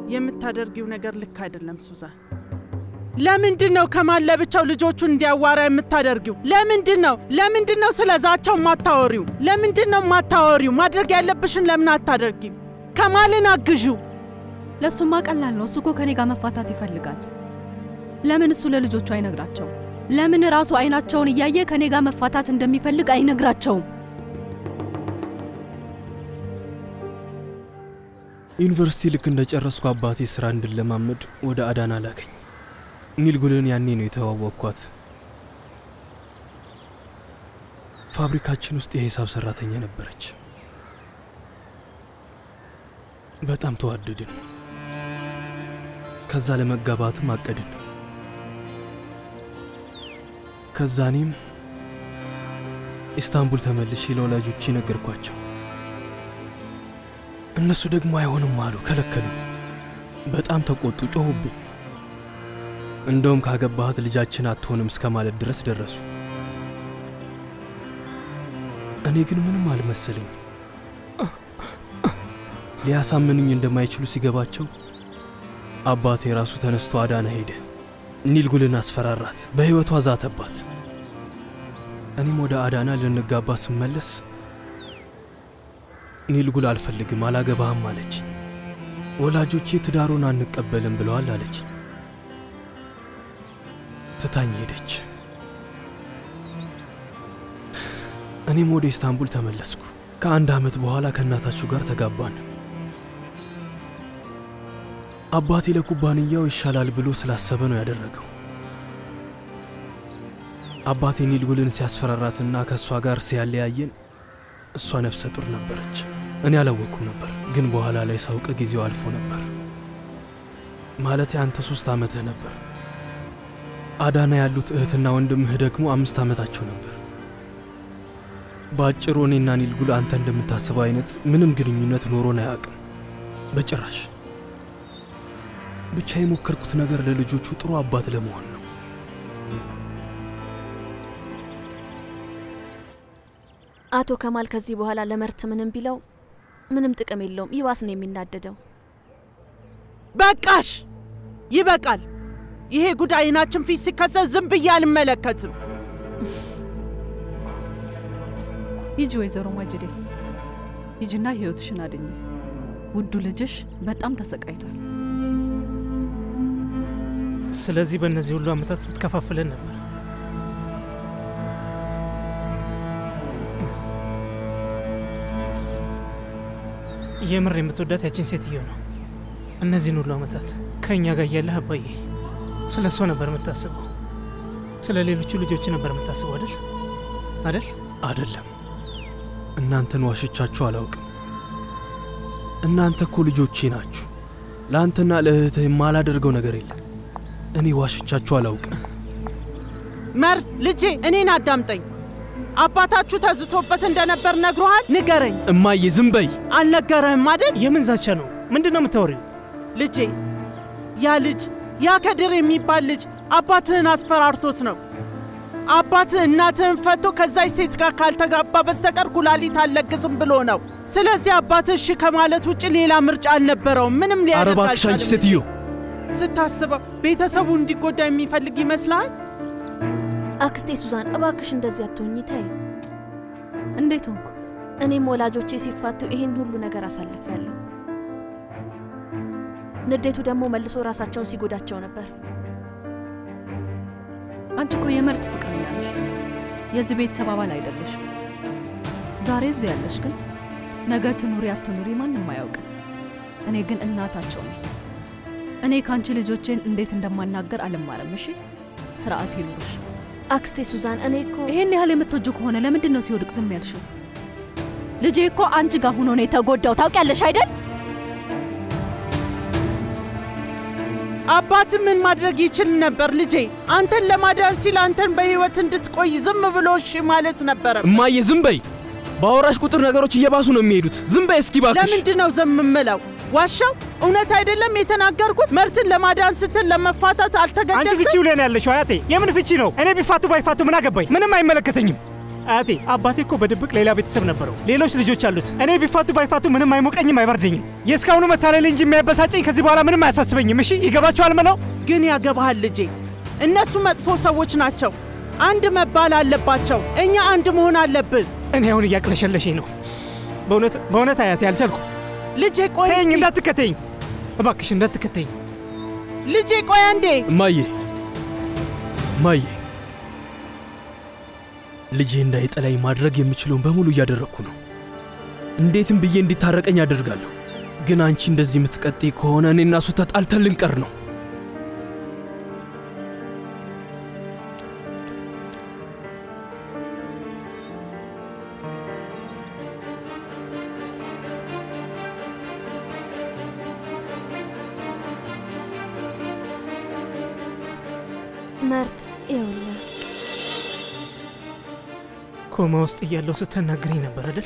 የምታደርጊው ነገር ልክ አይደለም ሱዛን። ለምንድን ነው ከማን ለብቻው ልጆቹን እንዲያዋራ የምታደርጊው? ለምንድን ነው ለምንድን ነው ስለ ዛቻው ማታወሪው? ለምንድን ነው ማታወሪው? ማድረግ ያለብሽን ለምን አታደርጊም? ከማልን አግዢው። ለእሱማ ቀላል ነው። እሱ እኮ ከኔ ጋር መፋታት ይፈልጋል። ለምን እሱ ለልጆቹ አይነግራቸውም? ለምን ራሱ አይናቸውን እያየ ከኔ ጋር መፋታት እንደሚፈልግ አይነግራቸውም? ዩኒቨርሲቲ ልክ እንደጨረስኩ አባቴ ስራ እንድለማመድ ወደ አዳና ላከኝ። ኒልጉልን ያኔ ነው የተዋወቅኳት። ፋብሪካችን ውስጥ የሂሳብ ሰራተኛ ነበረች። በጣም ተዋደድን። ከዛ ለመጋባትም አቀድን። ከዛ እኔም ኢስታንቡል ተመልሼ ለወላጆቼ ነገርኳቸው። እነሱ ደግሞ አይሆንም አሉ፣ ከለከሉ። በጣም ተቆጡ፣ ጮሁብኝ። እንደውም ካገባሃት ልጃችን አትሆንም እስከ ማለት ድረስ ደረሱ። እኔ ግን ምንም አልመሰለኝ። ሊያሳምኑኝ እንደማይችሉ ሲገባቸው አባቴ ራሱ ተነስቶ አዳና ሄደ። ኒልጉልን አስፈራራት፣ በሕይወቷ ዛተባት። እኔም ወደ አዳና ልንጋባ ስመለስ ኒልጉል አልፈልግም፣ አላገባህም አለች። ወላጆቼ ትዳሩን አንቀበልም ብለዋል አለች። ትታኝ ሄደች። እኔም ወደ ኢስታንቡል ተመለስኩ። ከአንድ ዓመት በኋላ ከእናታችሁ ጋር ተጋባን። አባቴ ለኩባንያው ይሻላል ብሎ ስላሰበ ነው ያደረገው። አባቴ ኒልጉልን ሲያስፈራራትና ከእሷ ጋር ሲያለያየን እሷ ነፍሰ ጡር ነበረች። እኔ አላወቅኩም ነበር፣ ግን በኋላ ላይ ሳውቅ ጊዜው አልፎ ነበር። ማለቴ አንተ ሶስት ዓመትህ ነበር። አዳና ያሉት እህትና ወንድምህ ደግሞ አምስት ዓመታቸው ነበር። በአጭሩ እኔና ኒልጉል አንተ እንደምታስበው አይነት ምንም ግንኙነት ኖሮን አያውቅም፣ በጭራሽ። ብቻ የሞከርኩት ነገር ለልጆቹ ጥሩ አባት ለመሆን ነው። አቶ ከማል ከዚህ በኋላ ለመርት ምንም ቢለው ምንም ጥቅም የለውም። ይባስ ነው የሚናደደው። በቃሽ፣ ይበቃል። ይሄ ጉዳይ አይናችን ፊት ሲከሰት ዝም ብዬ አልመለከትም። ሂጂ ወይዘሮ ማጅዴ ሂጂና ህይወትሽን አድኝ። ውዱ ልጅሽ በጣም ተሰቃይቷል። ስለዚህ በእነዚህ ሁሉ ዓመታት ስትከፋፍለን ነበር። የምር የምትወዳት ያችን ሴትዮ ነው። እነዚህን ሁሉ ዓመታት ከእኛ ጋር እያለህ አባዬ ስለ እሷ ነበር የምታስበው። ስለ ሌሎቹ ልጆች ነበር የምታስበው አይደል? አይደል? አይደለም። እናንተን ዋሽቻችሁ አላውቅም። እናንተ እኮ ልጆቼ ናችሁ። ለአንተና ለእህትህ የማላደርገው ነገር የለም። እኔ ዋሽቻችሁ አላውቅም። መርት ልጄ፣ እኔን አዳምጠኝ። አባታችሁ ተዝቶበት እንደነበር ነግሮሃል? ንገረኝ። እማዬ ዝም በይ። አልነገረህም አይደል? የምን ዛቻ ነው? ምንድን ነው የምታወሪው? ልጄ፣ ያ ልጅ ያ ከድር የሚባል ልጅ አባትህን አስፈራርቶት ነው። አባትህ እናትህን ፈቶ ከዛች ሴት ጋር ካልተጋባ በስተቀር ኩላሊት አልለግስም ብሎ ነው። ስለዚህ አባትህ እሺ ከማለት ውጭ ሌላ ምርጫ አልነበረውም። ምንም ኧረ ሊያደርግ እባክሽ አንቺ አልቻለም። ሴትዮ ስታስበው ቤተሰቡ እንዲጎዳ የሚፈልግ ይመስልሃል? አክስቴ ሱዛን እባክሽ እንደዚህ አትሆኚ፣ ተይ። እንዴት ሆንኩ? እኔም ወላጆቼ ሲፋቱ ይህን ሁሉ ነገር አሳልፌያለሁ። ንዴቱ ደግሞ መልሶ ራሳቸውን ሲጎዳቸው ነበር። አንቺ እኮ የመርት ፍቅረኛ ነሽ፣ የዚህ ቤተሰብ አባል አይደለሽም። ዛሬ እዚህ ያለሽ ግን ነገ ትኑሪ አትኑሪ ማንም አያውቅም። እኔ ግን እናታቸው ነኝ። እኔ ከአንቺ ልጆቼን እንዴት እንደማናገር አልማረም። እሺ ስርዓት ይኑርሽ። አክስቴ ሱዛን፣ እኔ እኮ ይሄን ያህል የምትወጁ ከሆነ ለምንድን ነው ሲወድቅ ዝም ያልሽው? ልጄ እኮ አንቺ ጋር ሆኖ ነው የተጎዳው። ታውቂያለሽ አይደል? አባት ምን ማድረግ ይችል ነበር ልጄ? አንተን ለማዳን ሲል አንተን በህይወት እንድትቆይ ዝም ብሎ እሺ ማለት ነበረ። እማዬ ዝም በይ። በአወራሽ ቁጥር ነገሮች እየባሱ ነው የሚሄዱት። ዝም በይ እስኪ እባክሽ። ለምንድን ነው ዝም የምለው? ዋሻው እውነት አይደለም የተናገርኩት። መርትን ለማዳን ስትል ለመፋታት አንቺ አልተገደድክም? ፍቺው ላይ ነው ያለሽው አያቴ። የምን ፍቺ ነው? እኔ ቢፋቱ ባይፋቱ ምን አገባኝ? ምንም አይመለከተኝም። አያቴ አባቴ እኮ በድብቅ ሌላ ቤተሰብ ነበረው፣ ሌሎች ልጆች አሉት። እኔ ቢፋቱ ባይፋቱ ምንም አይሞቀኝም፣ አይበርደኝም። የእስካሁኑ መታለል እንጂ የሚያበሳጨኝ ከዚህ በኋላ ምንም አያሳስበኝም። እሺ ይገባችኋል? መላው ግን ያገባሃል ልጄ። እነሱ መጥፎ ሰዎች ናቸው። አንድ መባል አለባቸው። እኛ አንድ መሆን አለብን። እኔ አሁን እያቅለሸለሸኝ ነው። በእውነት በእውነት አያቴ አልቻልኩ። ልጄ ቆይ ተይኝ፣ እስቲ። እንዳትከተይኝ እባክሽ፣ እንዳትከተይኝ። ልጄ ቆይ አንዴ። እማዬ እማዬ፣ ልጄ እንዳይጠላኝ ማድረግ የምችለውን በሙሉ እያደረግኩ ነው። እንዴትም ብዬ እንዲታረቀኝ አደርጋለሁ። ግን አንቺ እንደዚህ የምትቀጥይ ከሆነ እኔና እሱ ተጣልተን ልንቀር ነው። መርት ይኸውልህ ኮማ ውስጥ እያለሁ ስትናግረኝ ነበር አይደል?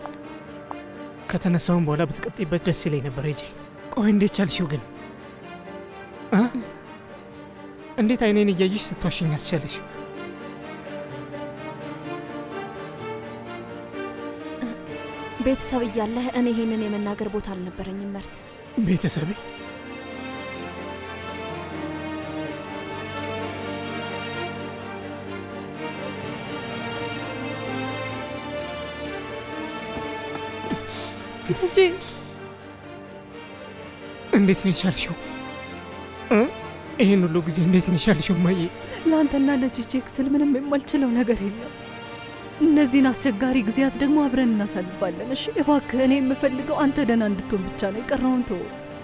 ከተነሳውን በኋላ ብትቀጥይበት ደስ ይለኝ ነበር። ሂጂ። ቆይ እንዴት ቻልሽው ግን እ? እንዴት አይኔን እያየሽ ስትዋሽኝ አስቻለሽ? ቤተሰብ እያለህ እኔ ይሄንን የመናገር ቦታ አልነበረኝም መርት። ቤተሰቤ ልጄ እንዴት ነው የቻልሽው? እ? ይህን ሁሉ ጊዜ እንዴት ነው የቻልሽው እማዬ? ለአንተና ለጂጄክ ስል ምንም የማልችለው ነገር የለም። እነዚህን አስቸጋሪ ጊዜያት ደግሞ አብረን እናሳልፋለን። እሺ እባክህ፣ እኔ የምፈልገው አንተ ደህና እንድትሆን ብቻ ነው። የቀረውን ተወው።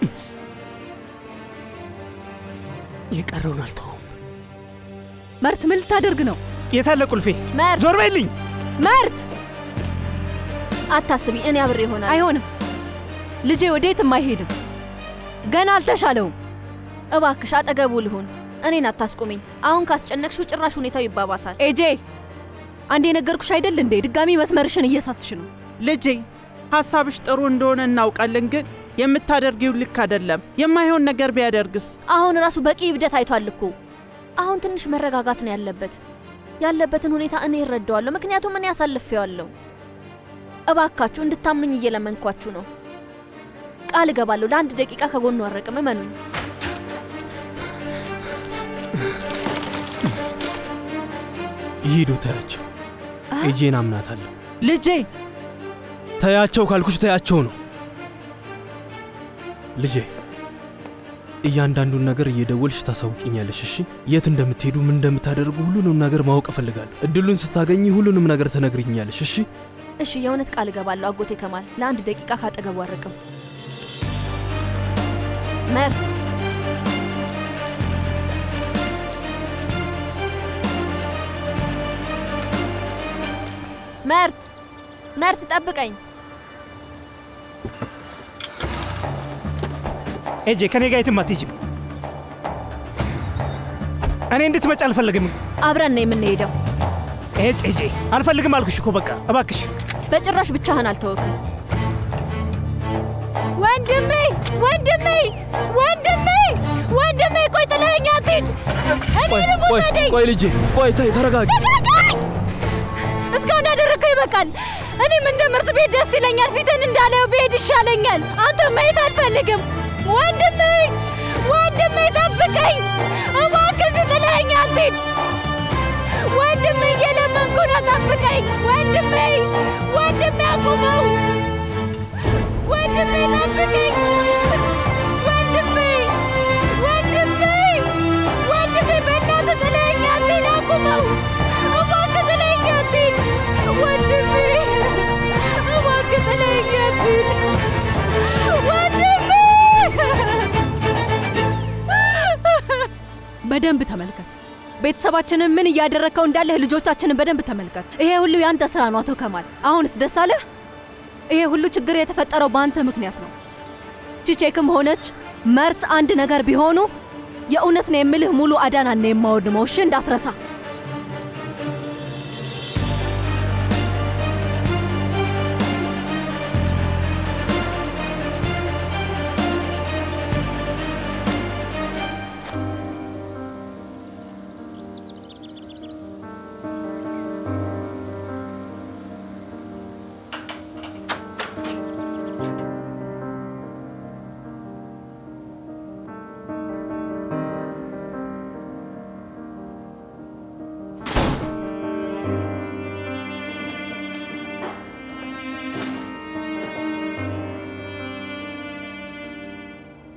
የቀረውን አልተውም። መርት፣ ምን ልታደርግ ነው? የታለ ቁልፌ? መርት ዞር በይልኝ! መርት፣ አታስቢ፣ እኔ አብሬ ይሆናል። አይሆንም። ልጄ ወዴትም አይሄድም። ገና አልተሻለውም። እባክሽ አጠገቡ ልሁን። እኔን አታስቁሚኝ። አሁን ካስጨነቅሽው ጭራሽ ሁኔታው ይባባሳል። ኤጄ፣ አንድ የነገርኩሽ አይደል እንዴ? ድጋሚ መስመርሽን እየሳትሽ ነው። ልጄ ሀሳብሽ ጥሩ እንደሆነ እናውቃለን፣ ግን የምታደርጊው ልክ አይደለም። የማይሆን ነገር ቢያደርግስ? አሁን ራሱ በቂ እብደት አይቷል እኮ። አሁን ትንሽ መረጋጋት ነው ያለበት። ያለበትን ሁኔታ እኔ እረዳዋለሁ፣ ምክንያቱም እኔ አሳልፌዋለሁ። እባካችሁ እንድታምኑኝ እየለመንኳችሁ ነው። ቃል እገባለሁ፣ ለአንድ ደቂቃ ከጎኑ አረቅም። እመኑኝ። ይሂዱ፣ ተያቸው። ኤጄን አምናታለሁ። ልጄ ተያቸው ካልኩሽ ተያቸው ነው። ልጄ እያንዳንዱን ነገር እየደወልሽ ታሳውቂኛለሽ። እሺ፣ የት እንደምትሄዱ ምን እንደምታደርጉ ሁሉንም ነገር ማወቅ እፈልጋለሁ። እድሉን ስታገኝ ሁሉንም ነገር ትነግርኛለሽ። እሺ፣ እሺ፣ የእውነት ቃል እገባለሁ አጎቴ ከማል፣ ለአንድ ደቂቃ ካጠገቡ አረቅም። መርት መርት መርት ጠብቀኝ። ኤጄ ከኔ ጋር የትም አትሄጂም። እኔ እንድትመጪ አልፈልግም። አብረን ነው የምንሄደው። ኤጅ ኤጄ አልፈልግም አልኩሽ እኮ በቃ እባክሽ። በጭራሽ ብቻህን አልተወክም። ወንድሜ ወንድሜ ወንድሜ ወንድሜ ቆይ ጥለኸኝ አትሂድ። ቆይ እኔንም ቆይ ውሰደኝ። ቆይ ልጄ ቆይ ተይ፣ ተረጋጊ። ልቀቀኝ! እስካሁን ያደረግከው ይበቃል። እኔም እንደ ምርጥ ቤት ደስ ይለኛል። ፊትን እንዳላየው ብሄድ ይሻለኛል። አንተ ማየት አልፈልግም። ወንድሜ ወንድሜ ጠብቀኝ እባክህ፣ እዚህ ጥለኸኝ አትሂድ። ወንድሜ እየለመንኩ ነው፣ ጠብቀኝ ወንድሜ። ወንድሜ አቁመው፣ ወንድሜ ጠብቀኝ። ወንድሜ ወንድሜ ወንድሜ በእናትህ ጥለኸኝ አትሂድ፣ አቁመው እባክህ ጥለኸኝ አትሂድ። ወንድሜ እባክህ ጥለኸኝ አትሂድ። ወንድሜ በደንብ ተመልከት። ቤተሰባችንን ምን እያደረግከው እንዳለህ ልጆቻችንን በደንብ ተመልከት። ይሄ ሁሉ ያንተ ስራ ነው አቶ ከማል። አሁንስ ደስ አለህ? ይሄ ሁሉ ችግር የተፈጠረው በአንተ ምክንያት ነው። ቺቼክም ሆነች መርት አንድ ነገር ቢሆኑ የእውነት ነው የምልህ ሙሉ አዳናን ነው የማወድመው። እሺ እንዳትረሳ።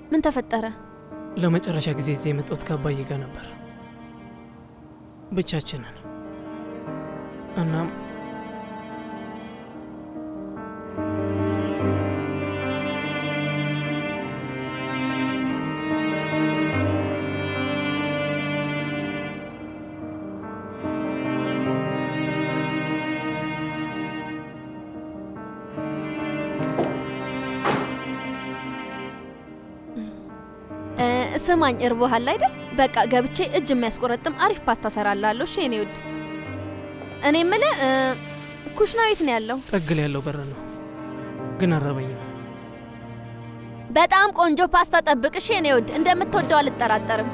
ምን ተፈጠረ? ለመጨረሻ ጊዜ እዚህ የመጣሁት ከአባዬ ጋር ነበር፣ ብቻችንን። እናም እ፣ ስማኝ እርቦሃል አይደል? በቃ ገብቼ እጅ የሚያስቆረጥም አሪፍ ፓስታ ሰራላለሁ። እሺ የኔ ውድ። እኔ የምልህ እ፣ ኩሽና የት ነው ያለው? ጥግል ያለው በር ነው፣ ግን አረበኝም። በጣም ቆንጆ ፓስታ ጠብቅ። እሺ የኔ ውድ፣ እንደምትወደው አልጠራጠርም።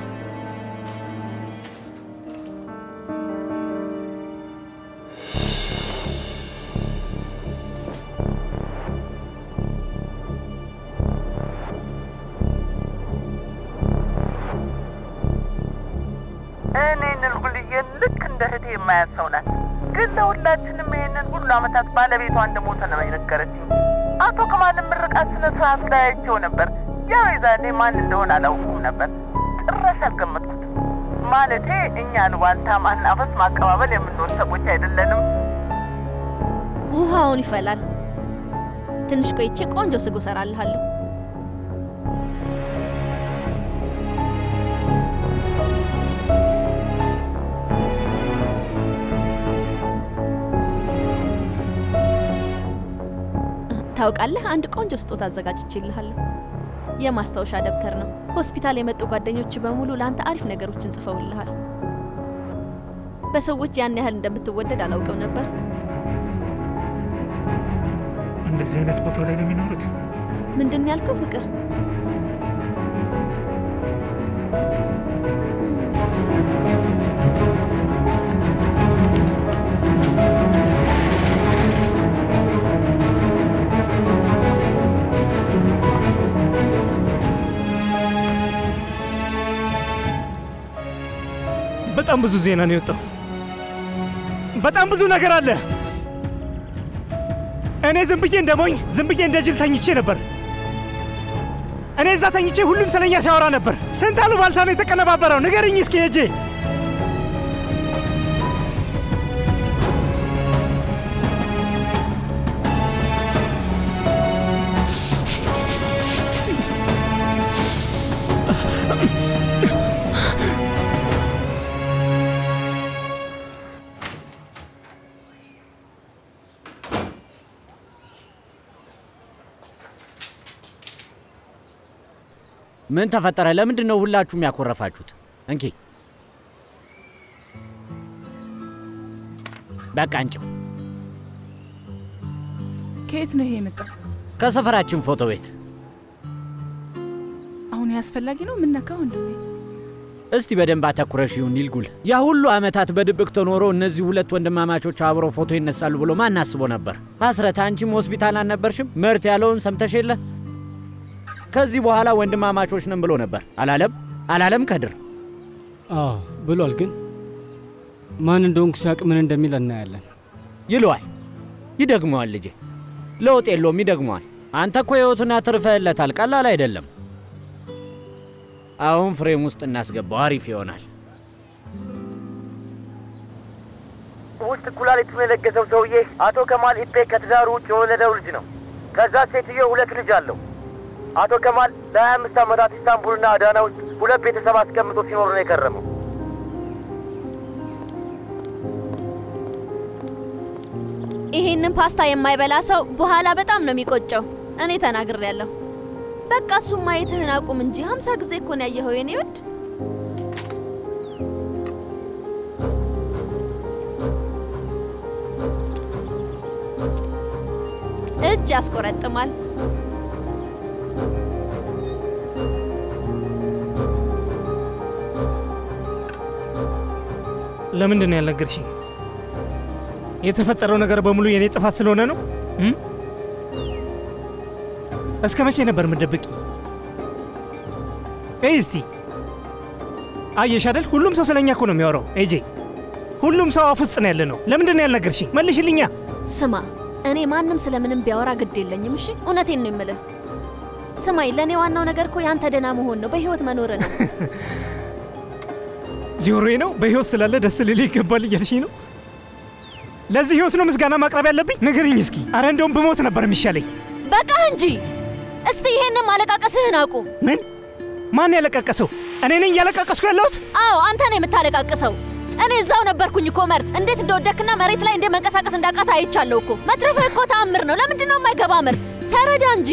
እኔ ንልጉልዬን ልክ እንደ እህቴ የማያት ሰው ናት። ግን ለሁላችንም ይህንን ሁሉ ዓመታት ባለቤቷ እንደሞተ ነው የነገረችኝ። አቶ ከማልን ምርቃት ስነ ስርዓት ላይ አይቼው ነበር። ያው የዛኔ ማን እንደሆነ አላውቁም ነበር፣ ጭራሽ አልገመትኩትም። ማለቴ እኛ ልዋልታ ማናፈስ ማቀባበል የምንወድ ሰዎች አይደለንም። ውሃውን ይፈላል። ትንሽ ቆይቼ ቆንጆ ስጎ ሰራልሃለሁ። ታውቃለህ፣ አንድ ቆንጆ ስጦታ አዘጋጅቼልሃለሁ። የማስታወሻ ደብተር ነው። ሆስፒታል የመጡ ጓደኞች በሙሉ ለአንተ አሪፍ ነገሮችን ጽፈውልሃል። በሰዎች ያን ያህል እንደምትወደድ አላውቅም ነበር። እንደዚህ አይነት ቦታ ላይ ነው የሚኖሩት። ምንድን ያልከው ፍቅር? በጣም ብዙ ዜና ነው የወጣው። በጣም ብዙ ነገር አለ። እኔ ዝም ብዬ እንደ ሞኝ ዝም ብዬ እንደ ጅል ተኝቼ ነበር። እኔ እዛ ተኝቼ ሁሉም ስለኛ ሲያወራ ነበር። ስንት አሉባልታ ነው የተቀነባበረው? ንገርኝ እስኪ ሄጄ ምን ተፈጠረ? ለምንድን ነው ሁላችሁም ያኮረፋችሁት? እንኪ በቃ አንጭው። ከየት ነው ይሄ የመጣው? ከሰፈራችን ፎቶ ቤት። አሁን ይሄ አስፈላጊ ነው? የምነካ ወንድሜ? እስቲ በደንብ አተኩረሽ ይሁን ይልጉል። ያ ሁሉ ዓመታት በድብቅ ተኖሮ እነዚህ ሁለት ወንድማማቾች አብረው ፎቶ ይነሳሉ ብሎ ማን አስቦ ነበር? ሐስረት፣ አንቺም ሆስፒታል አልነበርሽም? ምርት ያለውን ሰምተሽ የለ? ከዚህ በኋላ ወንድማማቾች ነን ብሎ ነበር። አላለም? አላለም ከድር? አዎ ብሏል። ግን ማን እንደሆንኩ ሲያውቅ ምን እንደሚል እናያለን። ይለዋል። ይደግመዋል። ልጄ ለውጥ የለውም፣ ይደግመዋል። አንተ እኮ ሕይወቱን አትርፈህለታል። ቀላል አይደለም። አሁን ፍሬም ውስጥ እናስገባው፣ አሪፍ ይሆናል። ውስጥ ኩላሊቱን የለገሰው ሰውዬ አቶ ከማል ኢፔ ከትዳሩ ውጭ የወለደው ልጅ ነው። ከዛ ሴትዮ ሁለት ልጅ አለው። አቶ ከማል ለሀያ አምስት ዓመታት ኢስታንቡልና አዳና ውስጥ ሁለት ቤተሰብ አስቀምጦ ሲኖር ነው የከረመው። ይሄንን ፓስታ የማይበላ ሰው በኋላ በጣም ነው የሚቆጨው። እኔ ተናግሬያለሁ። በቃ እሱም ማየትህን አቁም እንጂ ሀምሳ ጊዜ እኮ ነው ያየኸው የኔ ውድ። እጅ ያስቆረጥማል። ለምንድን ነው ያልነገርሽኝ? የተፈጠረው ነገር በሙሉ የኔ ጥፋት ስለሆነ ነው? እም? እስከ መቼ ነበር ምደብቂ? እይ እስቲ አየሽ አይደል? ሁሉም ሰው ስለኛ እኮ ነው የሚያወራው። ኤጄ ሁሉም ሰው አፍ ውስጥ ነው ያለ ነው። ለምንድን ነው ያልነገርሽኝ? መልሽልኛ። ስማ፣ እኔ ማንም ስለምንም ቢያወራ ግድ የለኝም። እሺ፣ እውነቴን ነው የምልህ። ስማኝ፣ ለእኔ ዋናው ነገር እኮ ያንተ ደህና መሆን ነው፣ በህይወት መኖር ነው። ጆሮዬ ነው በህይወት ስላለ ደስ ሊል ይገባል እያልሽኝ ነው? ለዚህ ህይወት ነው ምስጋና ማቅረብ ያለብኝ? ንገሪኝ እስኪ። አረ እንደውም ብሞት ነበር የሚሻለኝ። በቃህ እንጂ እስቲ ይሄንን ማለቃቀስህን አቁም። ምን? ማን ያለቃቀሰው? እኔ ነኝ እያለቃቀስኩ ያለሁት? አዎ አንተ ነው የምታለቃቅሰው። እኔ እዛው ነበርኩኝ እኮ መርት፣ እንዴት እንደወደክና መሬት ላይ እንዴት መንቀሳቀስ እንዳቃት አይቻለሁ እኮ። መትረፍህ እኮ ተአምር ነው። ለምንድን ነው የማይገባ መርት? ተረዳ እንጂ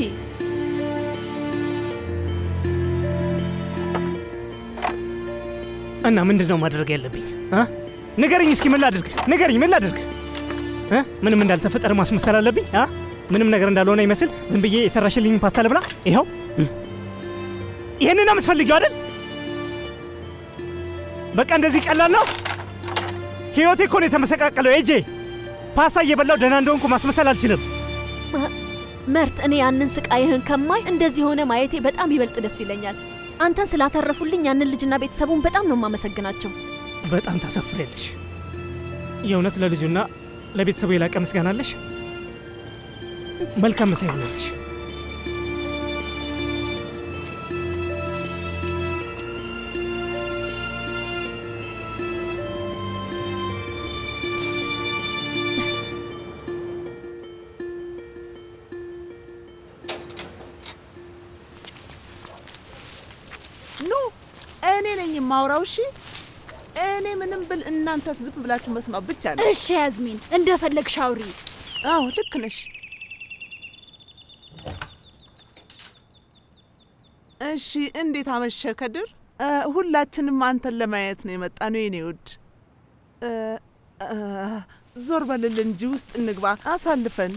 እና ምንድን ነው ማድረግ ያለብኝ? አ? ንገርኝ እስኪ ምን ላድርግ? ንገርኝ ምን ላድርግ? እ? ምንም እንዳልተፈጠረ ማስመሰል አለብኝ? አ? ምንም ነገር እንዳልሆነ ይመስል ዝም ብዬ የሰራሽልኝ ፓስታ ልብላ? ይኸው ይህንን ነው የምትፈልጊው አይደል? በቃ እንደዚህ ቀላል ነው? ህይወቴ እኮ ነው የተመሰቃቀለው። ኤጄ ፓስታ እየበላው ደህና እንደሆንኩ ማስመሰል አልችልም። መርት፣ እኔ ያንን ስቃይህን ከማይ እንደዚህ ሆነ ማየቴ በጣም ይበልጥ ደስ ይለኛል። አንተን ስላተረፉልኝ ያንን ልጅና ቤተሰቡን በጣም ነው የማመሰግናቸው። በጣም ታሳፍሪያለሽ። የእውነት ለልጁና ለቤተሰቡ የላቀ ምስጋና አለሽ። መልካም መሳይ ይሆናለሽ። ኑ እኔ ነኝ የማውራው። እሺ እኔ ምንም ብል እናንተ ዝም ብላችሁ መስማት ብቻ ነው። እሺ ያዝሚን፣ እንደፈለግሽ አውሪ። አዎ ልክ ነሽ። እሺ እንዴት አመሸ ከድር? እ፣ ሁላችንም አንተን ለማየት ነው የመጣ ነው የኔ ውድ። እ፣ እ፣ ዞር በልልን እንጂ ውስጥ እንግባ አሳልፈን።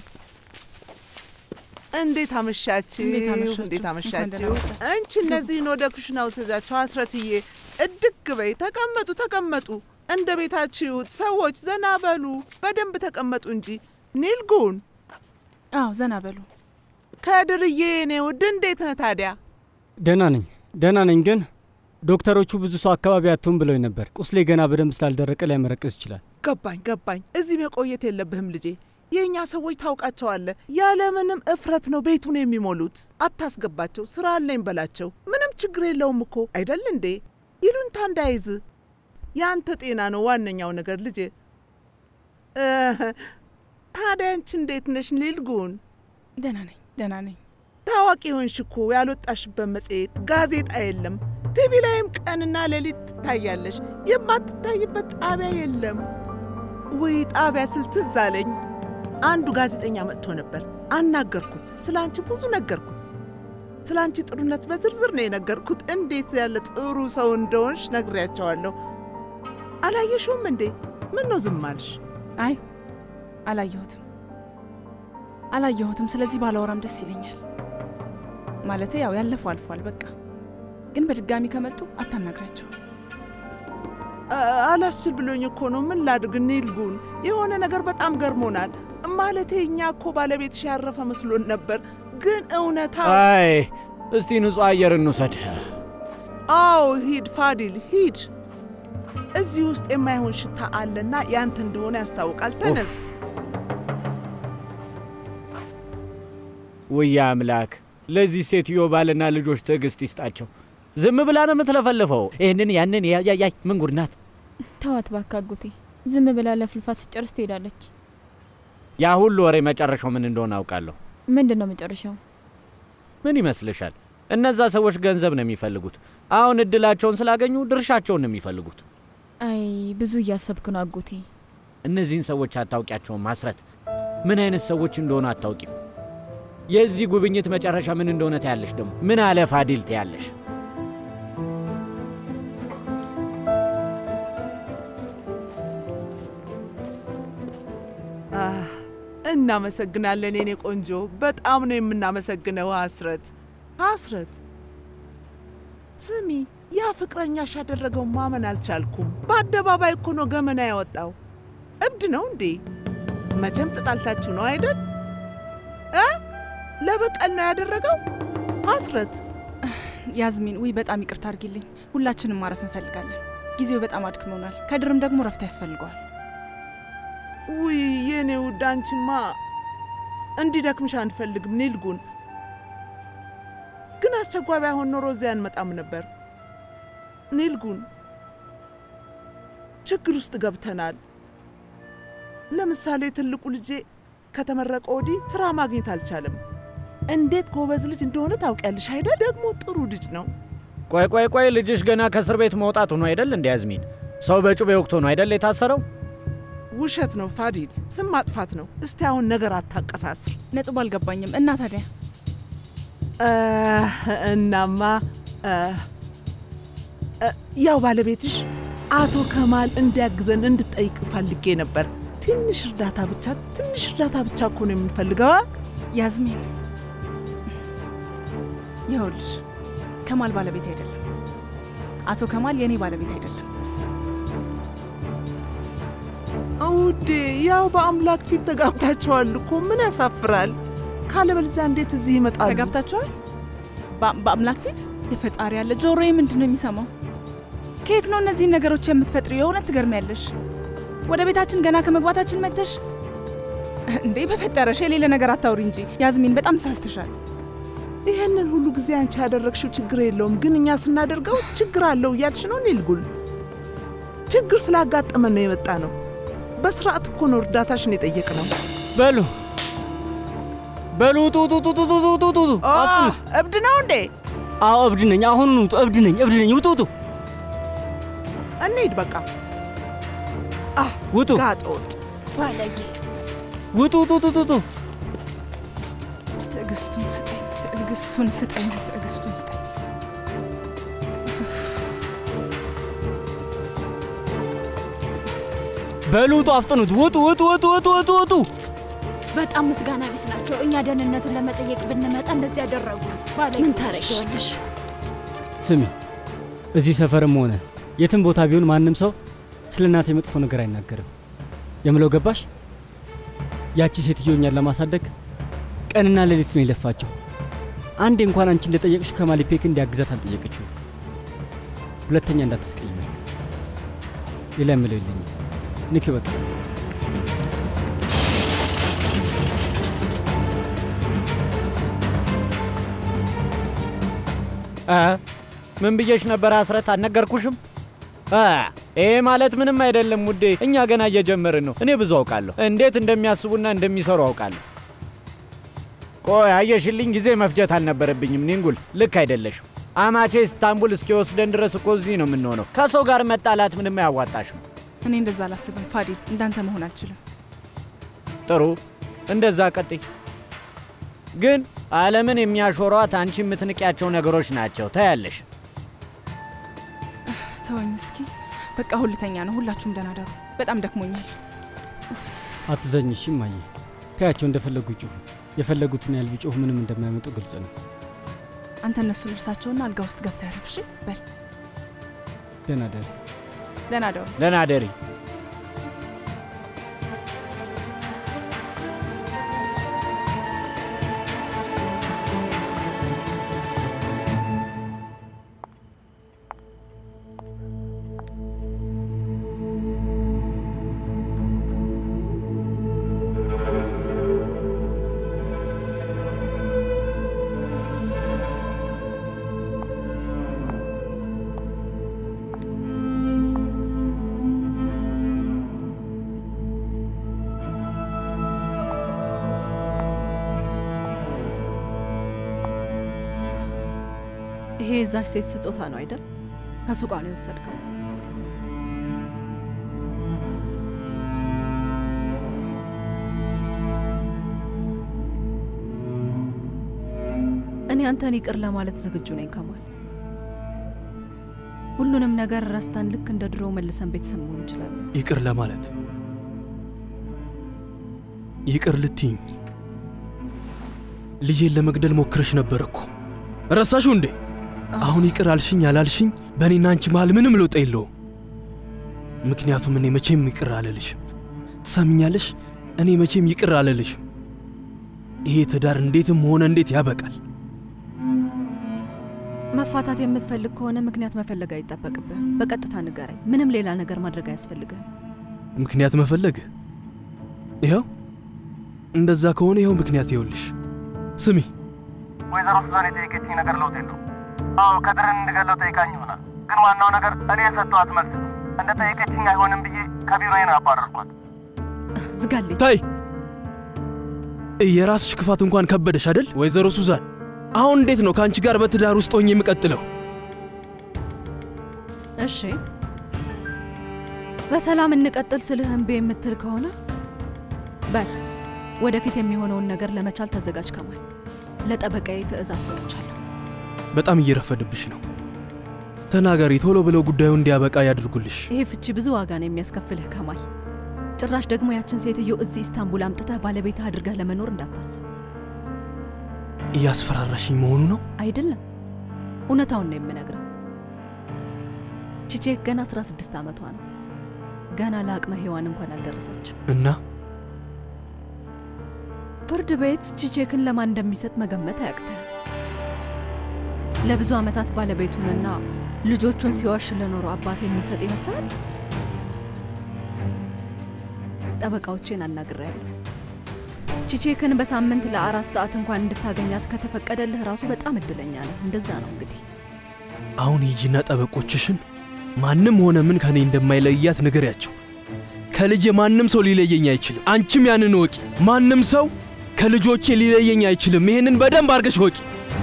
እንዴት አመሻችሁ? እንዴት አመሻችሁ? እንዴት እንኳን አመሻችሁ? ደህና መጣችሁ። አንቺ እነዚህን ወደ ኩሽና ውሰጃቸው። አስረትዬ እድግ በይ። ተቀመጡ ተቀመጡ። እንደ ቤታችሁ ይሁት። ሰዎች ዘና በሉ። በደንብ ተቀመጡ እንጂ ኒልጉን አዎ ዘና በሉ። ከድርዬ የኔ ውድ እንዴት ነህ ታዲያ? ደህና ነኝ ደህና ነኝ፣ ግን ዶክተሮቹ ብዙ ሰው አካባቢ አትሁን ብለው ነበር። ቁስሌ ገና በደንብ ስላልደረቀ ሊያመረቅዝ ይችላል። ገባኝ ገባኝ። እዚህ መቆየት የለብህም ልጄ። የእኛ ሰዎች ታውቃቸዋለህ፣ ያለምንም እፍረት ነው ቤቱን የሚሞሉት። አታስገባቸው፣ ስራ አለኝ በላቸው። ምንም ችግር የለውም እኮ አይደል እንዴ? ይሉንታ እንዳይዝ። የአንተ ጤና ነው ዋነኛው ነገር ልጄ። እ፣ ታዲያ አንቺ እንዴት ነሽ ኒልጉን? ደህና ነኝ ደህና ነኝ። ታዋቂ ሆንሽ እኮ ያልወጣሽበት መጽሔት፣ ጋዜጣ የለም። ቲቪ ላይም ቀንና ሌሊት ትታያለሽ። የማትታይበት ጣቢያ የለም። ውይ ጣቢያ ስል ትዝ አለኝ። አንዱ ጋዜጠኛ መጥቶ ነበር። አናገርኩት። ስለ አንቺ ብዙ ነገርኩት። ስለ አንቺ ጥሩነት በዝርዝር ነው የነገርኩት። እንዴት ያለ ጥሩ ሰው እንደሆንሽ ነግሬያቸዋለሁ። አላየሽውም እንዴ? ምን ነው ዝም አልሽ? አይ አላየሁትም አላየሁትም። ስለዚህ ባላወራም ደስ ይለኛል። ማለቴ ያው ያለፈው አልፏል በቃ። ግን በድጋሚ ከመጡ አታናግራቸው። አ- አላስችል ብሎኝ እኮ ነው። ምን ላድርግ ኒልጉን? የሆነ ነገር በጣም ገርሞናል። ማለቴ እኛ እኮ ባለቤትሽ ያረፈ መስሎን ነበር፣ ግን እውነታው አይ እስቲ ንጹሕ አየር እንውሰድ። አዎ ሂድ ፋዲል ሂድ። እዚህ ውስጥ የማይሆን ሽታ አለና ያንተ እንደሆነ ያስታውቃል። ተነስ። ውያ አምላክ፣ ለዚህ ሴትዮ ባልና ልጆች ትዕግስት ይስጣቸው። ዝም ብላ ነው የምትለፈልፈው። ይህንን ያንን ያያያይ ምን ጉድ ናት! ተዋት እባክህ አጎቴ። ዝም ብላ ለፍልፋት ስጨርስ ትሄዳለች። ያ ሁሉ ወሬ መጨረሻው ምን እንደሆነ አውቃለሁ። ምንድን ነው መጨረሻው? ምን ይመስልሻል? እነዛ ሰዎች ገንዘብ ነው የሚፈልጉት። አሁን እድላቸውን ስላገኙ ድርሻቸውን ነው የሚፈልጉት። አይ ብዙ እያሰብክ ነው አጎቴ። እነዚህን ሰዎች አታውቂያቸውም ማስረት። ምን አይነት ሰዎች እንደሆኑ አታውቂም። የዚህ ጉብኝት መጨረሻ ምን እንደሆነ ታያለሽ። ደግሞ ምን አለ ፋዲል ታያለሽ። አህ፣ እናመሰግናለን የኔ ቆንጆ፣ በጣም ነው የምናመሰግነው። ሀስረት ሀስረት፣ ስሚ፣ ያ ፍቅረኛሽ ያደረገው ማመን አልቻልኩም። በአደባባይ እኮ ነው ገመና ያወጣው። እብድ ነው እንዴ? መቼም ተጣልታችሁ ነው አይደል? እ ለበቀል ነው ያደረገው። ሀስረት፣ ያዝሚን፣ ውይ በጣም ይቅርታ አድርጊልኝ። ሁላችንም ማረፍ እንፈልጋለን። ጊዜው በጣም አድክሞናል። ከድርም ደግሞ ረፍት ያስፈልገዋል። ውይ የኔ ውድ፣ አንቺማ እንዲደክምሽ አንፈልግም ኒልጉን። አስቸኳይ ባይሆን ኖሮ እዚያ አንመጣም ነበር። ኒልጉን ችግር ውስጥ ገብተናል። ለምሳሌ ትልቁ ልጄ ከተመረቀ ወዲህ ስራ ማግኘት አልቻለም። እንዴት ጎበዝ ልጅ እንደሆነ ታውቂያለሽ አይደል? ደግሞ ጥሩ ልጅ ነው። ቆይ ቆይ ቆይ፣ ልጅሽ ገና ከእስር ቤት መውጣቱ ነው አይደል? እንደ ያዝሚን ሰው በጩቤ ወቅቶ ነው አይደል የታሰረው? ውሸት ነው ፋዲል፣ ስም ማጥፋት ነው። እስቲ አሁን ነገር አታቀሳስር። ነጥቡ አልገባኝም። እና ታዲያ እ፣ እናማ እ፣ እ፣ ያው ባለቤትሽ አቶ ከማል እንዲያግዘን እንድጠይቅ ፈልጌ ነበር። ትንሽ እርዳታ ብቻ ትንሽ እርዳታ ብቻ እኮ ነው የምንፈልገው። አ? ያዝሚን፣ ይኸውልሽ ከማል ባለቤት አይደለም። አቶ ከማል የእኔ ባለቤት አይደለም። ውዴ ያው በአምላክ ፊት ተጋብታችኋል እኮ ምን ያሳፍራል? ካለበለዚያ እንዴት እዚህ ይመጣሉ? ተጋብታችኋል? በ- በአምላክ ፊት የፈጣሪ ያለ ጆሮዬ ምንድን ነው የሚሰማው? ከየት ነው እነዚህን ነገሮች የምትፈጥሪው? የእውነት ትገርሚያለሽ። ወደ ቤታችን ገና ከመግባታችን መጥተሽ እንዴ! በፈጠረሽ የሌለ ነገር አታውሪ እንጂ ያዝሚን፣ በጣም ተሳስተሻል። ይህንን ሁሉ ጊዜ አንቺ ያደረግሽው ችግር የለውም፣ ግን እኛ ስናደርገው ችግር አለው እያልሽ ነው ኒልጉል። ችግር ስላጋጠመን ነው የመጣ ነው። በስርዓት እኮ ነው እርዳታሽን የጠየቅ ነው። በሉ በሉ ውጡ ውጡ ውጡ ውጡ ውጡ ውጡ ውጡ አፍጥኑት። እብድ ነው እንዴ? አዎ እብድ ነኝ። አሁኑን ውጡ። እብድ ነኝ እብድ ነኝ። ውጡ ውጡ እንሂድ በቃ። ውጡ ጋጠ ወጥ ባለጌ ውጡ ውጡ ውጡ ውጡ ትዕግስቱን ስጠኝ፣ ትዕግስቱን ስጠኝ፣ ትዕግስቱን ስጠኝ። በሉ ውጡ አፍጥኑት። ውጡ ውጡ ውጡ ውጡ ውጡ ውጡ በጣም ምስጋና ቢስ ናቸው። እኛ ደህንነቱን ለመጠየቅ ብንመጣ እንደዚህ ያደረጉ ባለጌ። ምን ታረጊዋለሽ? ስሚ፣ እዚህ ሰፈርም ሆነ የትም ቦታ ቢሆን ማንም ሰው ስለ እናቴ መጥፎ ነገር አይናገርም። የምለው ገባሽ? ያቺ ሴትዮ እኛን ለማሳደግ ቀንና ሌሊት ነው የለፋቸው። አንዴ እንኳን አንቺ እንደጠየቅሽ ከማሊፔክ እንዲያግዛት አልጠየቀችው። ሁለተኛ እንዳታስቀይመ። ሌላ የምለው የለኝም። ንክ በቃ እ ምን ብዬሽ ነበር አስረት? አልነገርኩሽም? እ ይሄ ማለት ምንም አይደለም ውዴ፣ እኛ ገና እየጀመርን ነው። እኔ ብዙ አውቃለሁ፣ እንዴት እንደሚያስቡና እንደሚሰሩ አውቃለሁ። ቆይ አየሽልኝ፣ ጊዜ መፍጀት አልነበረብኝም። ኒንጉል ልክ አይደለሽም። አማቼ ኢስታንቡል እስኪወስደን ድረስ እኮ እዚህ ነው የምንሆነው። ከሰው ጋር መጣላት ምንም አያዋጣሽም። እኔ እንደዛ አላስብም ፋዲል፣ እንዳንተ መሆን አልችልም። ጥሩ፣ እንደዛ ቀጥይ። ግን ዓለምን የሚያሾሯት አንቺ የምትንቂያቸው ነገሮች ናቸው። ታያለሽ። ተወኝ እስኪ በቃ ሁልተኛ ነው። ሁላችሁም ደህና ደሩ። በጣም ደክሞኛል። አትዘኝ እሺ እማዬ። ተያቸው እንደፈለጉ ይጩሁ። የፈለጉትን ያህል ቢጮሁ ምንም እንደማያመጡ ግልጽ ነው። አንተ እነሱን እርሳቸውና አልጋ ውስጥ ገብተህ ያረፍ። እሺ በል ደህና ደሪ። ደህና ደሩ። ደህና ደሪ። ይሄ የዛች ሴት ስጦታ ነው አይደል? ከሱቋ ነው የወሰድከው። እኔ አንተን ይቅር ለማለት ዝግጁ ነኝ ከማል። ሁሉንም ነገር ረስተን ልክ እንደ ድሮ መልሰን ቤተሰብ መሆን እንችላለን። ይቅር ለማለት ይቅር ልትይኝ ልጄን ለመግደል ሞክረሽ ነበር እኮ ረሳሹ እንዴ? አሁን ይቅር አልሽኝ አላልሽኝ በእኔና አንቺ መሃል ምንም ለውጥ የለውም። ምክንያቱም እኔ መቼም ይቅር አልልሽም። ትሰምኛለሽ? እኔ መቼም ይቅር አልልሽም። ይሄ ትዳር እንዴትም ሆነ እንዴት ያበቃል። መፋታት የምትፈልግ ከሆነ ምክንያት መፈለግ አይጠበቅብህም። በቀጥታ ንገረኝ። ምንም ሌላ ነገር ማድረግ አያስፈልግህም። ምክንያት መፈለግ ይኸው እንደዛ ከሆነ ይኸው ምክንያት ይኸውልሽ። ስሚ ወይዘሮ ሱዛን የጠየቀችኝ ነገር ለውጥ የለው። አዎ ከድርን እንድገለው ጠይቃኝ ይሆናል። ግን ዋናው ነገር እኔ የሰጠኋት መልስ ነው። እንደ ጠየቀችኝ አይሆንም ብዬ ከቢሮዬ ነው ያባረርኳት። ዝጋልኝ። ታይ የራስሽ ክፋት እንኳን ከበደሽ አይደል ወይዘሮ ሱዛን? አሁን እንዴት ነው ከአንቺ ጋር በትዳር ውስጥ ሆኜ የምቀጥለው? እሺ በሰላም እንቀጥል ስልህ እምቢ የምትል ከሆነ በል ወደፊት የሚሆነውን ነገር ለመቻል ተዘጋጅ። ከማል ለጠበቃዬ ትዕዛዝ ሰጥቻለሁ። በጣም እየረፈድብሽ ነው። ተናገሪ፣ ቶሎ ብለው ጉዳዩ እንዲያበቃ ያድርጉልሽ። ይሄ ፍቺ ብዙ ዋጋ ነው የሚያስከፍልህ ከማል። ጭራሽ ደግሞ ያችን ሴትዮ እዚህ ኢስታንቡል አምጥተህ ባለቤትህ አድርገህ ለመኖር እንዳታስብ። እያስፈራራሽኝ መሆኑ ነው? አይደለም፣ እውነታውን ነው የምነግርህ። ቺቼክ ገና 16 ዓመቷ ነው። ገና ለአቅመ ሔዋን እንኳን አልደረሰችም። እና ፍርድ ቤት ቺቼክን ለማን እንደሚሰጥ መገመት አያቅትህም። ለብዙ ዓመታት ባለቤቱንና ልጆቹን ሲዋሽ ለኖረው አባት የሚሰጥ ይመስላል። ጠበቃዎቼን አናግሬያለሁ። ቺቼክን በሳምንት ለአራት ሰዓት እንኳን እንድታገኛት ከተፈቀደልህ ራሱ በጣም እድለኛ ነህ። እንደዛ ነው እንግዲህ። አሁን ሂጂና ጠበቆችሽን ማንም ሆነ ምን ከኔ እንደማይለያት ንገሪያቸው። ከልጄ ማንም ሰው ሊለየኝ አይችልም። አንቺም ያንን ወቂ። ማንም ሰው ከልጆቼ ሊለየኝ አይችልም። ይሄንን በደንብ አድርገሽ ወቂ።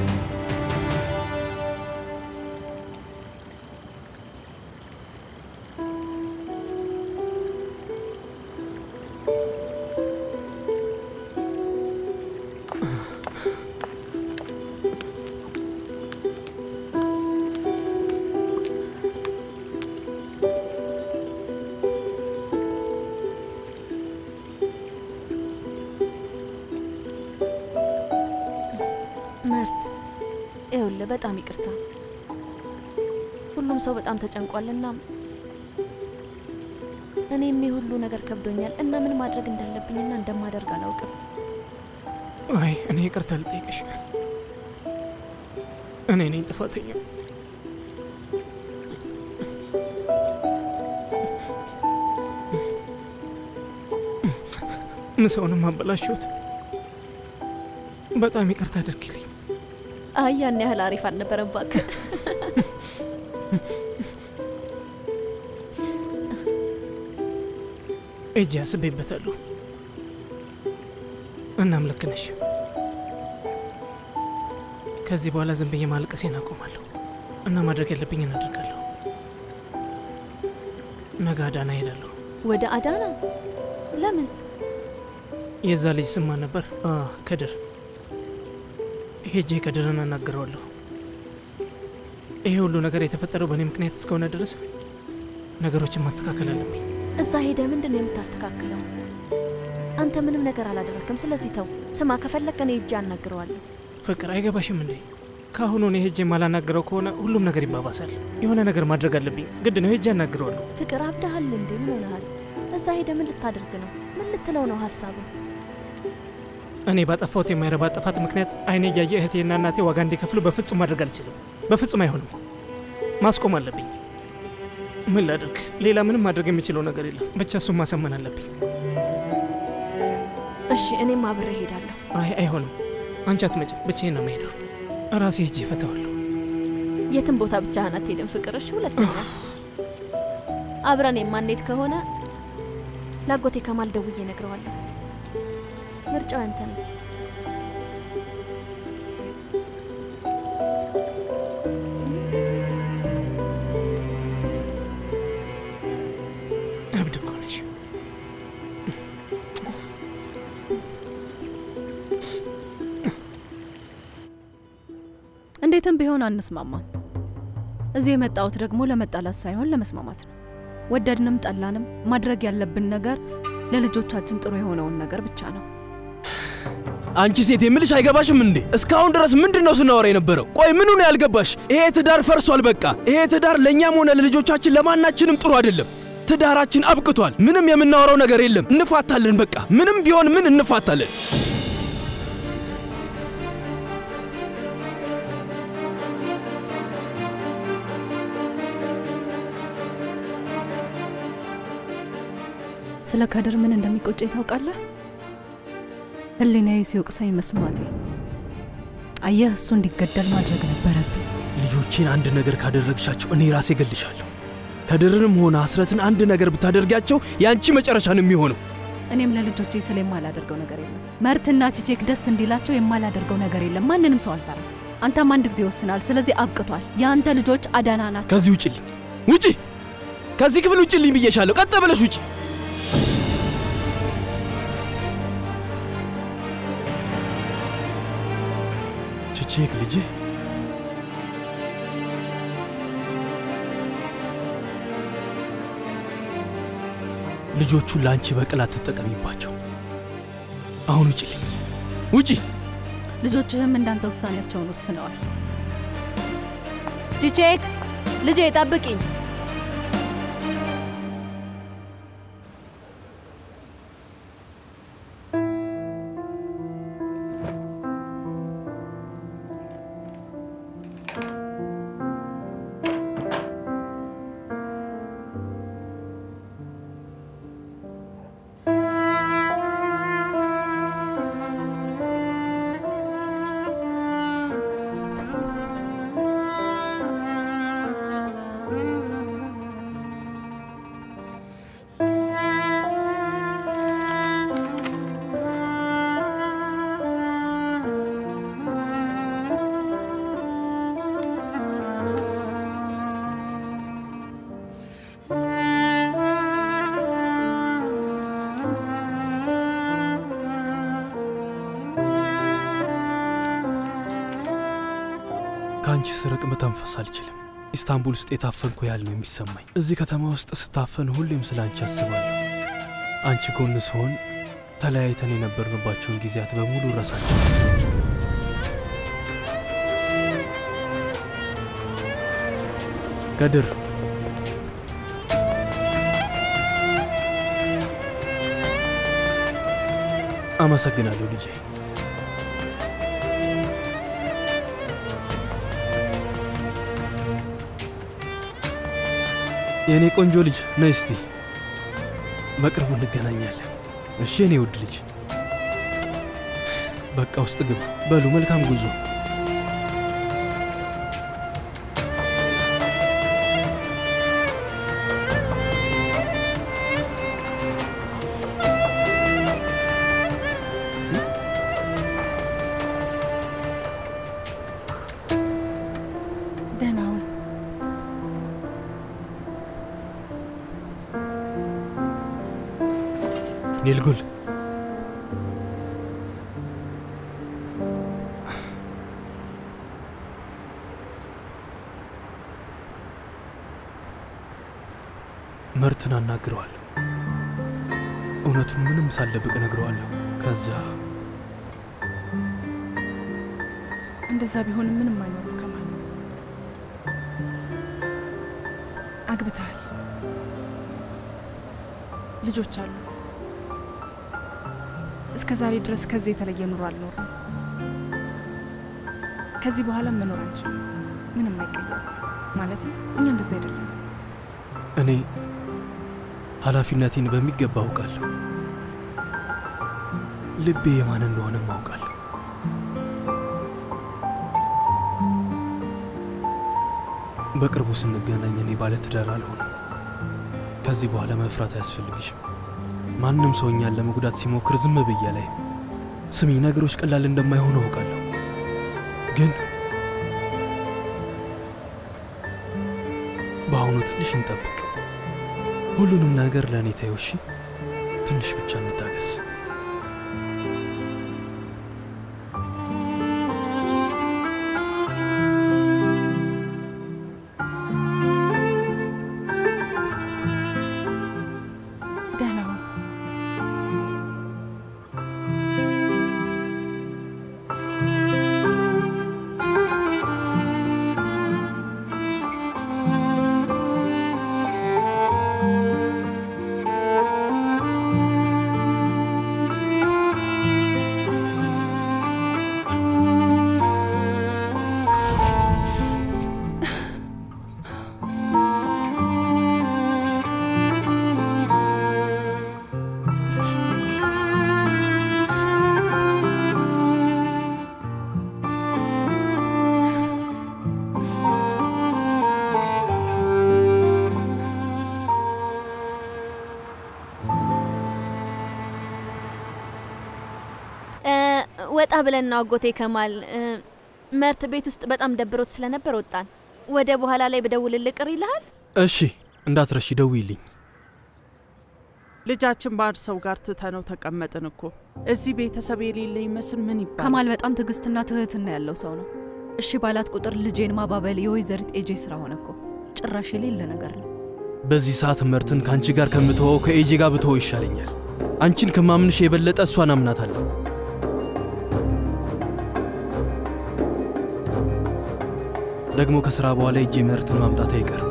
ምርት ይኸውልህ፣ በጣም ይቅርታ። ሁሉም ሰው በጣም ተጨንቋልና እኔም የሁሉ ነገር ከብዶኛል እና ምን ማድረግ እንዳለብኝና እንደማደርግ አላውቅም። አይ እኔ ይቅርታ ልጠይቅሽ። እኔ ነኝ ጥፋተኛ። ምሰውንም አበላሽሁት። በጣም ይቅርታ አድርጊልኝ። አይ ያን ያህል አሪፍ አልነበረም እባክህ። እጅ አስቤበታለሁ። እናም ልክ ነሽ። ከዚህ በኋላ ዝም ብዬ ማልቀሴን አቆማለሁ እና ማድረግ ያለብኝን አድርጋለሁ። ነገ አዳና እሄዳለሁ። ወደ አዳና? ለምን? የዛ ልጅ ስም ማን ነበር? አ ከድር። ሄጄ ከድርን አናግረዋለሁ። ይሄ ሁሉ ነገር የተፈጠረው በእኔ ምክንያት እስከሆነ ድረስ ነገሮችን ማስተካከል አለብኝ። እዛ ሄደ ምንድን ነው የምታስተካክለው? አንተ ምንም ነገር አላደረክም። ስለዚህ ተው። ስማ፣ ከፈለክ እኔ ሄጄ አናግረዋለሁ። ፍቅር አይገባሽም እንዴ? ከአሁኑ እኔ ሄጄ ማላናግረው ከሆነ ሁሉም ነገር ይባባሳል። የሆነ ነገር ማድረግ አለብኝ። ግድ ነው፣ ሄጄ አናግረዋለሁ። ፍቅር አብደሃል እንዴ? ምን ሆነሃል? እዛ ሄደ ምን ልታደርግ ነው? ምን ልትለው ነው ሀሳቡ? እኔ ባጠፋሁት የማይረባ ጥፋት ምክንያት አይኔ እያየ እህቴና እናቴ ዋጋ እንዲከፍሉ በፍጹም ማድረግ አልችልም። በፍጹም አይሆንም። ማስቆም አለብኝ። ምን ላድርግ? ሌላ ምንም ማድረግ የሚችለው ነገር የለም። ብቻ እሱን ማሰመን አለብኝ። እሺ፣ እኔም አብሬ እሄዳለሁ። አይ አይሆንም። አንቺ አትመጭም። ብቻዬን ነው የምሄደው። ራሴ ሄጄ እፈታዋለሁ። የትም ቦታ ብቻህን አትሄድም ፍቅር። እሺ፣ ሁለተኛ አብረን የማንሄድ ከሆነ ላጎቴ ከማል ደውዬ እነግረዋለሁ። ምርጫው ያንተ ነው። እብድ እኮ ነሽ። እንዴትም ቢሆን አንስማማም። እዚህ የመጣሁት ደግሞ ለመጣላት ሳይሆን ለመስማማት ነው። ወደድንም ጠላንም ማድረግ ያለብን ነገር ለልጆቻችን ጥሩ የሆነውን ነገር ብቻ ነው። አንቺ ሴት የምልሽ አይገባሽም እንዴ? እስካሁን ድረስ ምንድን ነው ስናወራ የነበረው? ቆይ ምኑ ነው ያልገባሽ? ይሄ ትዳር ፈርሷል። በቃ ይሄ ትዳር ለእኛም ሆነ ለልጆቻችን ለማናችንም ጥሩ አይደለም። ትዳራችን አብቅቷል። ምንም የምናወራው ነገር የለም። እንፋታለን። በቃ ምንም ቢሆን ምን እንፋታለን። ስለ ከድር ምን እንደሚቆጨኝ ታውቃለህ? ህሊናዬ ሲወቅሰኝ መስማቴ። አየህ፣ እሱ እንዲገደል ማድረግ ነበረብኝ። ልጆቼን አንድ ነገር ካደረግሻቸው እኔ ራሴ እገልሻለሁ። ከድርንም ሆነ አስረትን አንድ ነገር ብታደርጊያቸው የአንቺ መጨረሻ ነው የሚሆነው። እኔም ለልጆቼ ስለ የማላደርገው ነገር የለም። መርትና ቺቼክ ደስ እንዲላቸው የማላደርገው ነገር የለም። ማንንም ሰው አልፈራም። አንተም አንድ ጊዜ ወስናል። ስለዚህ አብቅቷል። የአንተ ልጆች አዳና ናቸው። ከዚህ ውጭልኝ፣ ውጪ! ከዚህ ክፍል ውጭልኝ ብዬሻለሁ። ቀጥ ብለሽ ውጪ! ቺቼክ ልጄ ልጆቹን ለአንቺ በቅል አትጠቀሚባቸው። አሁን ውጪልኝ፣ ውጪ! ልጆችህም እንዳንተ ውሳኔያቸውን ወስነዋል። ቺቼክ ልጄ ጠብቂኝ። ከአንቺ ስርቅ መተንፈስ አልችልም። ኢስታንቡል ውስጥ የታፈንኩ ያህል ነው የሚሰማኝ። እዚህ ከተማ ውስጥ ስታፈን ሁሌም ስለ አንቺ አስባለሁ። አንቺ ጎን ስሆን ተለያይተን የነበርንባቸውን ጊዜያት በሙሉ እረሳቸው። ከድር አመሰግናለሁ ልጄ። የእኔ ቆንጆ ልጅ ነይ እስቲ፣ በቅርቡ እንገናኛለን። እሺ የኔ ውድ ልጅ፣ በቃ ውስጥ ግባ። በሉ መልካም ጉዞ። ደህና ሁን። ኒልጉል መርትን አናግረዋለሁ። እውነቱን ምንም ሳልደብቅ እነግረዋለሁ። ከዛ እንደዛ ቢሆንም ምንም አይኖርም። ከማል አግብተሃል፣ ልጆች አሉ። እስከ ዛሬ ድረስ ከዚህ የተለየ ኑሮ አልኖርም። ከዚህ በኋላ መኖር አንችልም። ምንም አይቀየርም። ማለት እኛ እንደዛ አይደለም። እኔ ኃላፊነቴን በሚገባ አውቃለሁ። ልቤ የማን እንደሆነም አውቃለሁ። በቅርቡ ስንገናኝ እኔ ባለትዳር አልሆንም። ከዚህ በኋላ መፍራት አያስፈልግሽም። ማንም ሰው እኛን ለመጉዳት ሲሞክር ዝም ብዬ ላይ ስሚ፣ ነገሮች ቀላል እንደማይሆኑ አውቃለሁ። ግን በአሁኑ ትንሽ እንጠብቅ። ሁሉንም ነገር ለእኔ ተይው እሺ? ትንሽ ብቻ እንታገስ። ደህና ሁን። ወጣ ብለን ነው አጎቴ ከማል እ፣ መርት ቤት ውስጥ በጣም ደብሮት ስለነበር ወጣን። ወደ በኋላ ላይ ብደውልልህ ቅር ይልሃል? እሺ እንዳትረሺ፣ ደውይልኝ። ልጃችን ባዕድ ሰው ጋር ትተነው ተቀመጥን እኮ። እዚህ ቤተሰብ የሌለ ይመስል ምን ይባላል? ከማል በጣም ትዕግስትና ትህትና ያለው ሰው ነው። እሺ ባላት ቁጥር ልጄን ማባበል የወይዘሪት ኤጄ ስራ ሆነ እኮ። ጭራሽ የሌለ ነገር ነው። በዚህ ሰዓት መርትን ከአንቺ ጋር ከምትወው ከኤጂ ጋር ብትወው ይሻለኛል። አንቺን ከማምንሽ የበለጠ እሷን አምናታለሁ። ደግሞ ከስራ በኋላ ኤጂ መርትን ማምጣት አይቀርም።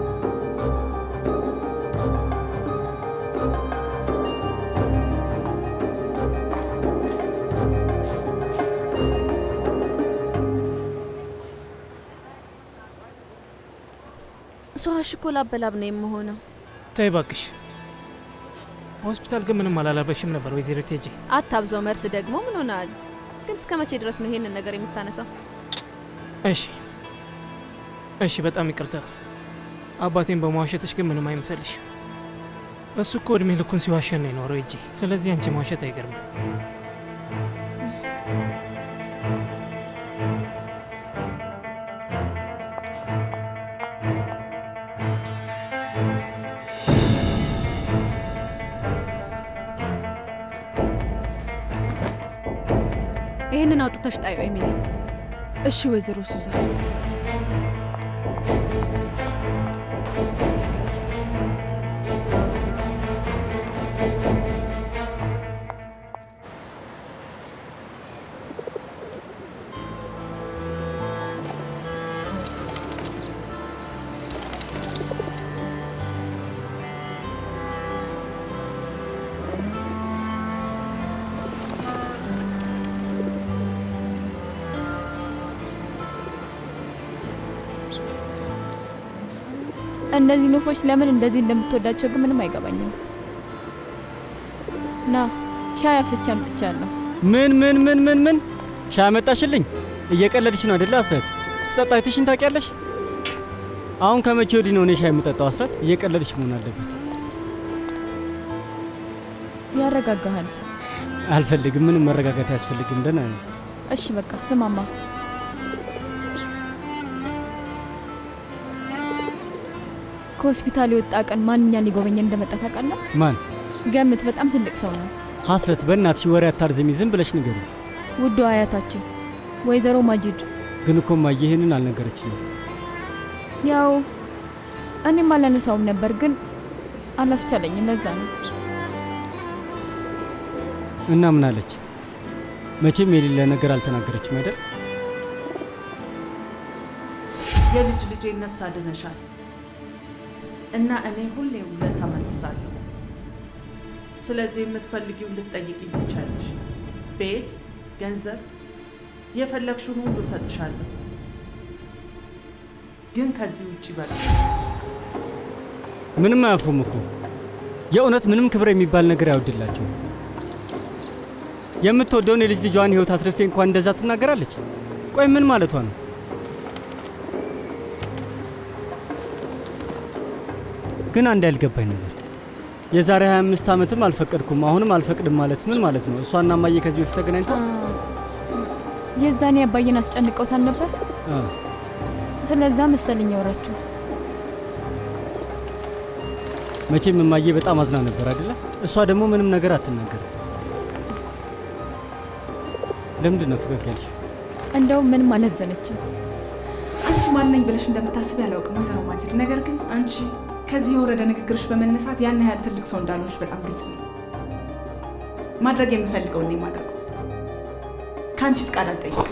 ሰዋሽ እኮ ላበላብ ነው የምሆነው። ተይ እባክሽ። ሆስፒታል ግን ምንም አላላበሽም ነበር ወይዘሮ ቴጄ። አታብዛው መርት፣ ደግሞ ምን ሆናል? ግን እስከ መቼ ድረስ ነው ይሄንን ነገር የምታነሳው? እሺ እሺ፣ በጣም ይቅርታ። አባቴን በመዋሸትሽ ግን ምንም አይምሰልሽ። እሱ እኮ እድሜ ልኩን ሲዋሸን ነው የኖረው እጄ። ስለዚህ አንቺ መዋሸት አይገርምም። ይህንን አውጥተሽ ጣዩ ኤሚሊ። እሺ ወይዘሮ ሱዛን። እነዚህ ኑፎች ለምን እንደዚህ እንደምትወዳቸው ግን ምንም አይገባኝም። ና ሻይ አፍልቼ አምጥቻለሁ። ምን ምን ምን ምን ምን ሻይ አመጣሽልኝ? እየቀለድሽ ነው አይደለ አስረት? ስጠጣ አይተሽኝ ታውቂያለሽ? አሁን ከመቼ ወዲህ ነው እኔ ሻይ የምጠጣው? አስረት እየቀለድሽ መሆን አለበት። ያረጋጋሃል። አልፈልግም። ምንም መረጋጋት አያስፈልግም። ደህና ነኝ። እሺ በቃ ስማማ፣ ከሆስፒታል የወጣ ቀን ማንኛን ሊጎበኘን እንደመጣ ታውቃለህ? ማን? ገምት። በጣም ትልቅ ሰው ነው። ሀስረት፣ በእናትሽ ወሬ አታርዝሚ። ዝም ብለሽ ንገሪ። ውዱ አያታችን ወይዘሮ ማጂድ። ግን እኮ እማዬ ይሄንን አልነገረችኝም። ያው እኔም አላነሳውም ነበር ግን አላስቻለኝም። ለዛ ነው። እና ምን አለች? መቼም የሌለ ነገር አልተናገረችም አይደል? የልጅ ልጄን ነፍስ አድነሻል እና እኔ ሁሌ ውለታ እመልሳለሁ። ስለዚህ የምትፈልጊውን ልትጠይቂኝ ትቻለሽ። ቤት፣ ገንዘብ፣ የፈለግሽውን ሁሉ እሰጥሻለሁ። ግን ከዚህ ውጭ በላ ምንም አያፍሩም እኮ የእውነት ምንም ክብር የሚባል ነገር አይወድላቸው። የምትወደውን የልጅ ልጇን ህይወት አትርፌ እንኳን እንደዛ ትናገራለች። ቆይ ምን ማለቷ ነው? ግን አንድ ያልገባኝ ነገር የዛሬ 25 ዓመትም አልፈቀድኩም አሁንም አልፈቅድም ማለት ምን ማለት ነው? እሷና እማዬ ከዚህ በፊት ተገናኝተው የዛኔ አባዬን አስጨንቀውታል ነበር። አ፣ ስለዛ መሰለኝ ያወራችሁ። መቼም እማዬ በጣም አዝና ነበር አይደለ? እሷ ደግሞ ምንም ነገር አትናገርም። ለምንድን ነው ፈገግ ያልሽ? እንደውም ምንም አላዘነችም። አንቺ ማነኝ ብለሽ እንደምታስብ ያላውቅም ወይዘሮ ማጅድ። ነገር ግን አንቺ ከዚህ የወረደ ንግግርሽ በመነሳት ያን ያህል ትልቅ ሰው እንዳልሆንሽ በጣም ግልጽ ነው። ማድረግ የምፈልገው እኔ ማድረገው ከአንቺ ፍቃድ አልጠይቅም።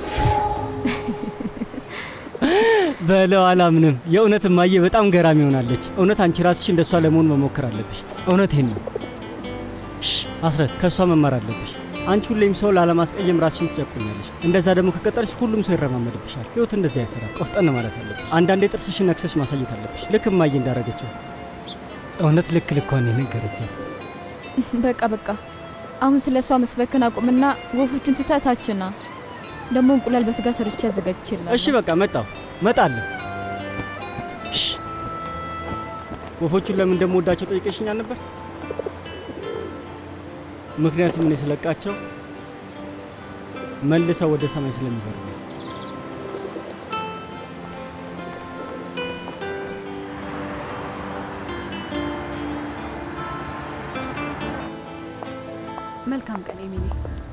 በለው አላምንም። የእውነት እማዬ በጣም ገራሚ ሆናለች። እውነት አንቺ ራስሽ እንደሷ ለመሆን መሞከር አለብሽ። እውነቴን ነው። ሽ አስረት፣ ከእሷ መማር አለብሽ። አንቺ ሁሌም ሰው ላለማስቀየም ራስሽን ትጨቁኛለሽ። እንደዛ ደግሞ ከቀጠልሽ ሁሉም ሰው ይረማመድብሻል። ህይወት እንደዚህ አይሰራም። ቆፍጠን ማለት አለብሽ። አንዳንዴ ጥርስሽን ነክሰሽ ማሳየት አለብሽ፣ ልክ እማዬ እንዳረገችው። እውነት ልክ ልኳን የነገረችኝ። በቃ በቃ አሁን ስለ እሷ መስበክን አቁምና ወፎቹን ትተታችና ደግሞ እንቁላል በስጋ ሰርቼ አዘጋጅቼልሃለሁ። እሺ በቃ መጣሁ፣ እመጣለሁ። ሽ ወፎቹን ለምን እንደምወዳቸው ጠይቀሽኛል ነበር? ምክንያቱም እኔ ስለቃቸው መልሰው ወደ ሰማይ ስለሚበሩ ነው። መልካም ቀን ኤሚሊ።